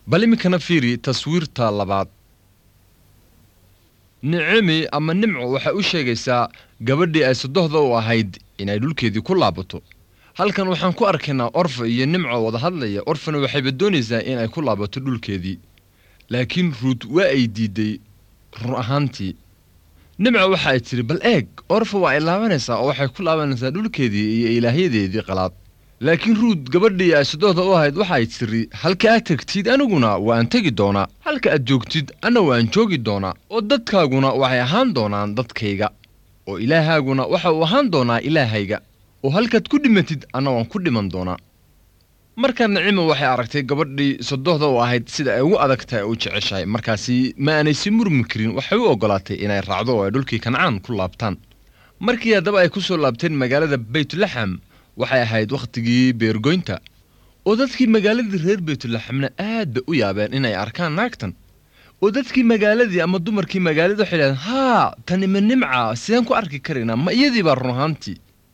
bal iminkana fiiri taswiirta labaad nicemi ama nimco waxay u sheegaysaa gabadhii ay sodohda u ahayd inay dhulkeedii ku laabato halkan waxaan ku arkaynaa orfa iyo nimco wada hadlaya orfana waxayba doonaysaa inay ku laabato dhulkeedii laakiin ruud waa ay diiday run ahaantii nimco waxa ay tidhi bal eeg orfa waa ay laabanaysaa oo waxay ku laabanaysaa dhulkeedii iyo ilaahyadeedii qalaad laakiin ruud gabadhii ay sodohda u ahayd waxaay tidhi halka aad tegtid aniguna waan tegi doonaa halka aad joogtid anna waan joogi doonaa oo dadkaaguna waxay ahaan doonaan dadkayga oo ilaahaaguna waxa uu ahaan doonaa ilaahayga oo halkaad ku dhimatid anna waan ku dhiman doonaa markaa nicima waxay aragtay gabadhii sodohda u ahayd sida ay ugu adag tahay u jeceshahay markaasi ma aanay si murmi karin waxay u oggolaatay inay raacdo oo ay dhulkii kancaan ku laabtaan markii haddaba ay ku soo laabteen magaalada baytulaxam waxay ahayd wakhtigii beergoynta oo dadkii magaaladii reer baytulaxamna aad bay u yaabeen inay arkaan naagtan oo dadkii magaaladii ama dumarkii magaalada waxay dhahdeen haa tani ma nimca sideen ku arki karaynaa ma iyadii baa run ahaantii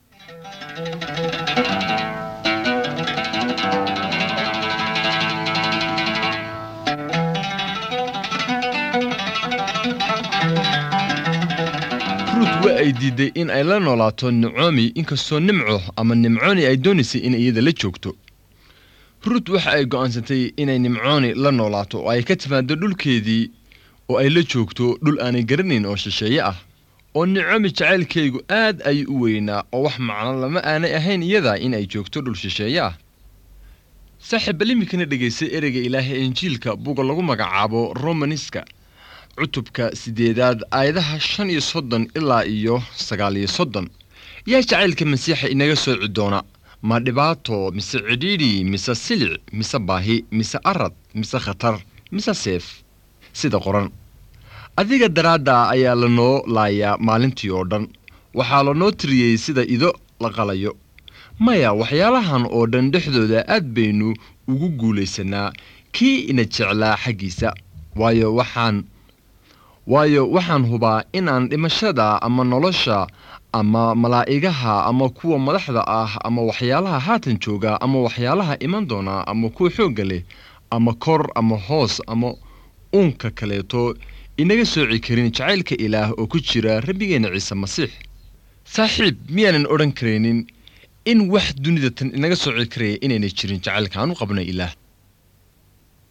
ruud waa ay diiday in ay la noolaato nicomi inkastoo nimco ama nimcooni ay doonaysay in iyada la joogto ruud waxa ay go'aansatay inay nimcooni la noolaato oo ay ka timaado dhulkeedii oo ay la joogto dhul aanay garanayn oo shisheeye ah oo nicomi jacaylkaygu aad ayuu u weynaa oo wax macno lama aanay ahayn iyada in ay joogto dhul shisheeye ah saaxiib bal iminkana dhegaystay ereyga ilaahay injiilka buga lagu magacaabo romaniska cutubka siddeedaad aayadaha shan iyo soddon ilaa iyo sagaal iyo soddon yaa jacaylka masiixa inaga sooci doona ma dhibaato mise cidhiidhi mise silic mise baahi mise arad mise khatar mise seef sida qoran adiga daraadda ayaa lanoo laayaa maalintii oo dhan waxaa lanoo tiriyey sida ido la qalayo maya waxyaalahan oo dhan dhexdooda aad baynu ugu guulaysanaa kii ina jeclaa xaggiisa waayo waxaan waayo waxaan hubaa inaan dhimashada ama nolosha ama malaa'igaha ama kuwa madaxda ah ama waxyaalaha haatan jooga ama waxyaalaha iman doona ama kuwa xoogga leh ama kor ama hoos ama uunka kaleeto inaga sooci karin jacaylka ilaah oo ku jira rabbigeenna ciise masiix saaxiib miyaanan odhan karaynin in wax dunida tan inaga sooci karaya inaynay jirin jacaylka aan u qabnay ilaah